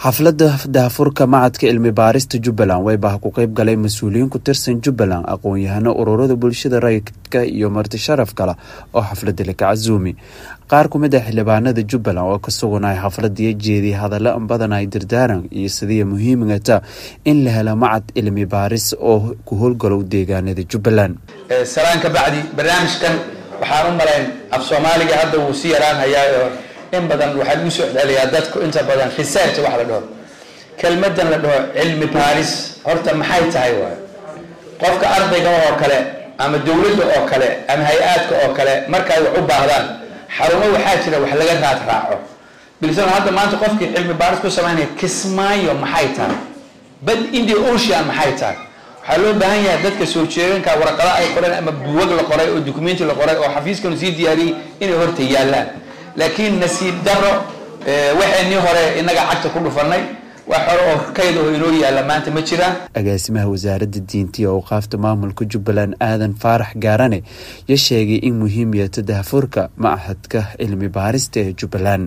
xafladda daahfurka macadka cilmi baarista jubbaland waybaha ku qeyb galay mas-uuliyiin ku tirsan jubbaland aqoon-yahano ururada bulshada rayidka iyo marti sharaf kale oo xafladda laka casuumi qaar ku mid ah xildhibaanada jubbaland oo ka suganay xafladii jeediyay hadalla badan ay dardaaran iyo sidii muhiimigata in la helo macad cilmi baaris oo ku howlgalow deegaanada jubbaland salaan ka bacdi barnaamijkan waxaan u malayn af soomaaliga hadda wuu si yaraan hayaa in badan waxaa lagu soo celiyaa dadku inta badan research wax la dhaho kelmadan la dhaho cilmi baaris horta maxay tahay waay qofka ardayga oo kale ama dowladda oo kale ama hay-aadka oo kale markaay wax u baahdaan xarumo waxaa jira wax laga raad raaco bilsan hadda maanta qofkii cilmi baaris ku samaynaya kismaayo maxay tahay bad india ocean maxay tahay waxaa loo baahan yahay dadka soo jeeganka warqada ay qoreen ama buwag la qoray oo documenti la qoray oo xafiiskanu sii diyaariyey inay horta yaallaan laakiin nasiib daro waxaynii hore inaga cagta ku dhufanay wax hore oo kayd oo inoo yaalla maanta ma jiraan agaasimaha wasaaradda diinta iyo awqaafta maamulka jubbaland aadan faarax gaarane ya sheegay in muhiim yeeto daahfurka machadka cilmi baarista ee jubbaland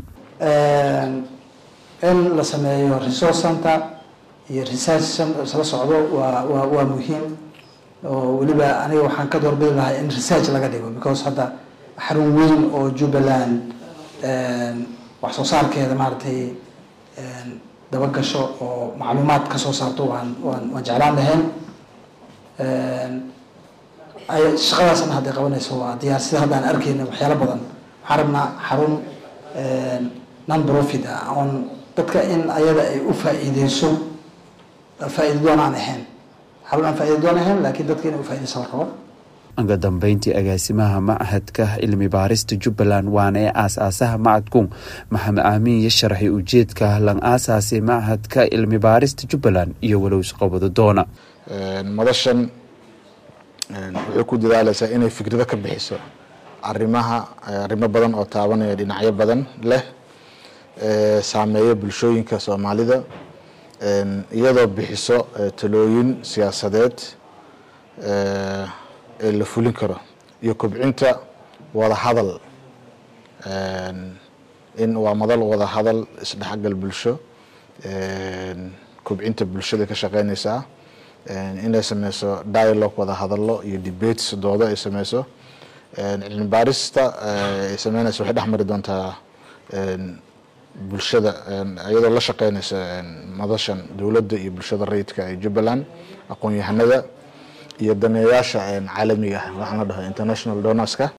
in la sameeyo resource center iyo research isla socdo waa waa waa muhiim oo weliba aniga waxaan ka doorbidi lahaa in research laga dhigo because hadda xarun weyn oo jubbaland wax soo saarkeeda maaragtay daba gasho oo macluumaad ka soo saarto waan waan waan jeclaan lahayn ay shaqadaasna hadday qabanayso waa diyaar sida hadda aan arkeyna waxyaalo badan waxaan rabnaa xarun non profit ah oon dadka in ayada ay u faa-iideyso faa-iida doon aan ahayn xarun aan faa-iida doon ahayn laakiin dadka inay ufaa-ideyso la rabo uga dambeyntii agaasimaha machadka cilmi baarista jubbaland waana ee aas-aasaha macadku maxamed aamin iyo sharaxay ujeedka lan aasaasay machadka cilmi baarista jubbaland iyo walow isqobado doona madashan waxay ku dadaaleysaa inay fikrado ka bixiso arimaha arrimo badan oo taabanaya dhinacyo badan leh saameeya bulshooyinka soomaalida iyadoo bixiso talooyin siyaasadeed ee la fulin karo iyo kobcinta wada hadal in waa madal wada hadal isdhexgal bulsho kobcinta bulshada ka shaqeyneysaa inay sameyso dialogue wada hadalo iyo debates doodo ay sameyso cilmi baarista ay sameyneyso waxay dhex mari doontaa bulshada iyadoo la shaqeyneysa madashan dowladda iyo bulshada rayidka ee jubbaland aqoon-yahanada iyo daneeyaasha caalamiga ah waxaan la dhaho international donorska